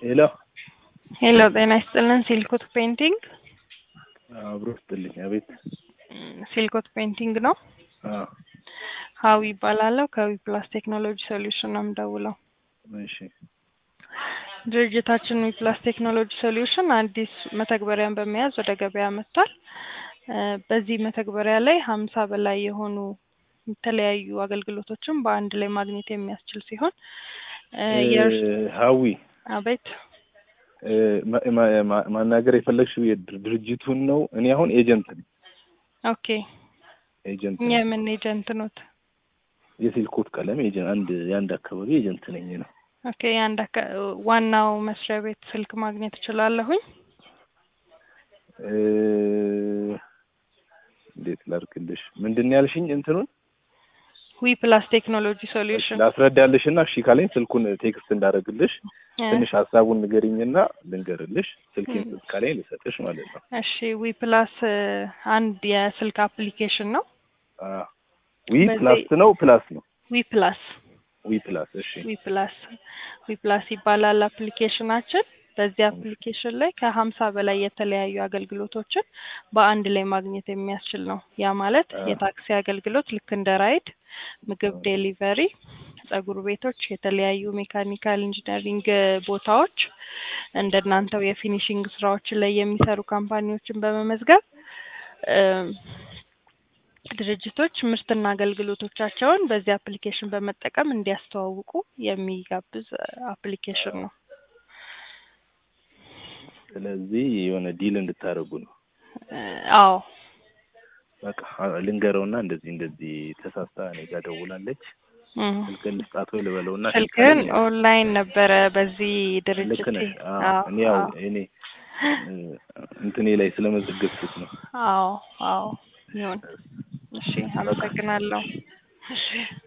ሄሎ ሄሎ ጤና ይስጥልን። ሲልኮት ፔይንቲንግ አብሮ ስጥልኝ። አቤት። ሲልኮት ፔይንቲንግ ነው። አዎ፣ ሀዊ ይባላለሁ። ከዊ ፕላስ ቴክኖሎጂ ሶሉሽን ነው የምደውለው። እሺ፣ ድርጅታችን ዊ ፕላስ ቴክኖሎጂ ሶሉሽን አዲስ መተግበሪያን በመያዝ ወደ ገበያ መጥቷል። እ በዚህ መተግበሪያ ላይ ሀምሳ በላይ የሆኑ የተለያዩ አገልግሎቶችን በአንድ ላይ ማግኘት የሚያስችል ሲሆን እ የእርስ ሀዊ አቤት እ ማ- ማ- ማ- ማናገር የፈለግሽው የድር- ድርጅቱን ነው? እኔ አሁን ኤጀንት ነኝ። ኦኬ ኤጀንት ነኝ። የምን ኤጀንት ኖት? የሲልኮት ቀለም ኤጀንት አንድ የአንድ አካባቢ ኤጀንት ነኝ ነው። ኦኬ የአንድ አካ- ዋናው መስሪያ ቤት ስልክ ማግኘት እችላለሁኝ? እ እንዴት ላድርግልሽ? ምንድን ነው ያልሽኝ? እንትኑን ዊ ፕላስ ቴክኖሎጂ ሶሉሽን ላስረዳልሽ እና እሺ ካለኝ ስልኩን ቴክስት እንዳደረግልሽ እ ትንሽ ሀሳቡን ንገሪኝና ልንገርልሽ። ስልኬን ስጥ ካለኝ ልሰጥሽ ማለት ነው። እሺ ዊ ፕላስ እ አንድ የስልክ አፕሊኬሽን ነው። አ ዊ በዚህ- ፕላስ ነው ፕላስ ነው ዊ ፕላስ ዊ ፕላስ። እሺ ዊ ፕላስ ዊ ፕላስ ይባላል አፕሊኬሽናችን። በዚህ አፕሊኬሽን ላይ ከሀምሳ በላይ የተለያዩ አገልግሎቶችን በአንድ ላይ ማግኘት የሚያስችል ነው። ያ ማለት አ። የታክሲ አገልግሎት ልክ እንደ ራይድ፣ ምግብ ዴሊቨሪ፣ ጸጉር ቤቶች፣ የተለያዩ ሜካኒካል ኢንጂነሪንግ ቦታዎች እንደናንተው የፊኒሽንግ ስራዎችን ላይ የሚሰሩ ካምፓኒዎችን በመመዝገብ እም፣ ድርጅቶች ምርትና አገልግሎቶቻቸውን በዚህ አፕሊኬሽን በመጠቀም እንዲያስተዋውቁ የሚጋብዝ አፕሊኬሽን ነው። ስለዚህ የሆነ ዲል እንድታደርጉ ነው። እ አዎ በቃ አ- ልንገረውና እንደዚህ እንደዚህ ተሳስታ እኔ ጋር ደውላለች እም። ስልክህን ልስጣት ወይ ልበለውና እሺ ስልክህን ካለኝ ኦንላይን ነበረ በዚህ ድርጅት ልክ ነሽ። አዎ፣ አዎ እኔ ያው አዎ እኔ እ፣ እንትኔ ላይ ስለመዘገብኩት ነው። አዎ አዎ ይሁን። እሺ አመሰግናለሁ። እሺ